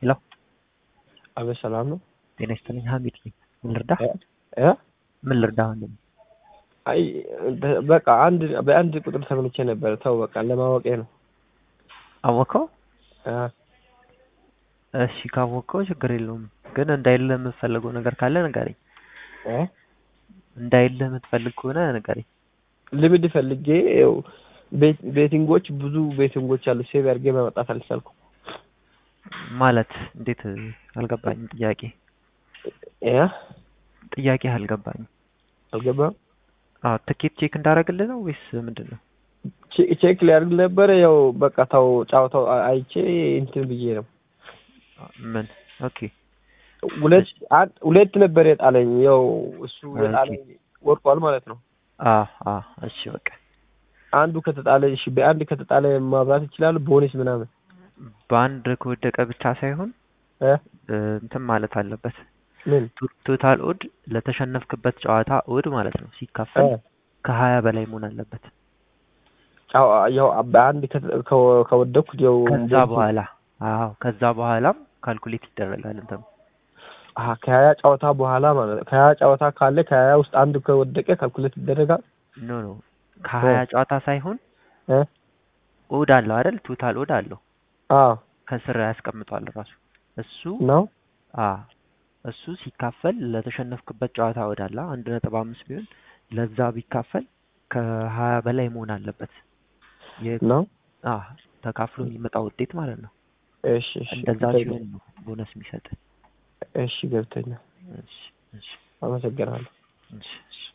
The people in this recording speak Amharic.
ሄሎ አቤት ሰላም ነው? ጤና ይስጥልኝ ሀሚድ ነኝ። ምን ልርዳህ? እ ምን ልርዳህ ወንድም? አይ በቃ አንድ በአንድ ቁጥር ተመልቼ ነበር። ተው በቃ ለማወቄ ነው። አወቀው? አ እሺ ካወቀው ችግር የለውም። ግን እንዳይልህ የምትፈልገው ነገር ካለ ንገረኝ። እ እንዳይልህ የምትፈልግ ከሆነ ንገረኝ። ልምድ ፈልጌ ይኸው ቤት ቤቲንጎች ብዙ ቤቲንጎች አሉ። ሴቭ አድርጌ ማመጣት አልቻልኩም። ማለት እንዴት አልገባኝም። ጥያቄ እ ጥያቄ አልገባኝም። አልገባም። አዎ ትኬት ቼክ እንዳደረግልህ ነው ወይስ ምንድን ነው? ቼ- ቼክ ሊያደርግ ነበረ። ያው በቃ ተው ጫወታው አ- አይቼ እንትን ብዬ ነው። ምን ኦኬ ሁለት አንድ ሁለት ነበር የጣለኝ። ያው እሱ የጣለኝ ወርቋል ማለት ነው። አ አ እሺ በቃ አንዱ ከተጣለ እሺ፣ በአንድ ከተጣለ ማብራት ይችላል። ቦነስ ምናምን በአንድ ከወደቀ ብቻ ሳይሆን እ እ፣ እንትን ማለት አለበት ምን ቶ- ቶታል ኦድ ለተሸነፍክበት ጨዋታ ኦድ ማለት ነው ሲካፈል እ ከሀያ በላይ መሆን አለበት። ጫው ያው በአንድ ከተ- ከወ- ከወደኩት ያው ከዛ ቦነስ- በኋላ አዎ ከዛ በኋላም ካልኩሌት ይደረጋል። እንትኑ አሀ ከሀያ ጨዋታ በኋላ ማለት ነው። ከሀያ ጨዋታ ካለ ከሀያ ውስጥ አንዱ ከወደቀ ካልኩሌት ይደረጋል። ኖ ኖ ከሀያ ጨዋታ ሳይሆን እ ኦድ አለው አይደል? ቶታል ኦድ አለው አዎ ከስር ያስቀምጧል ራሱ እሱ ነው። አ እሱ ሲካፈል ለተሸነፍክበት ጨዋታ ኦድ አለ አንድ ነጥብ አምስት ቢሆን ለዛ ቢካፈል ከሀያ በላይ መሆን አለበት። የ- ነው። አ ተካፍሎ የሚመጣ ውጤት ማለት ነው። እሺ እሺ እንደዛ ገብቶኛል። ሲሆን ነው ቦነስ የሚሰጥ። እሺ ገብቶኛል። እሺ እሺ አመሰግናለሁ። እሺ እሺ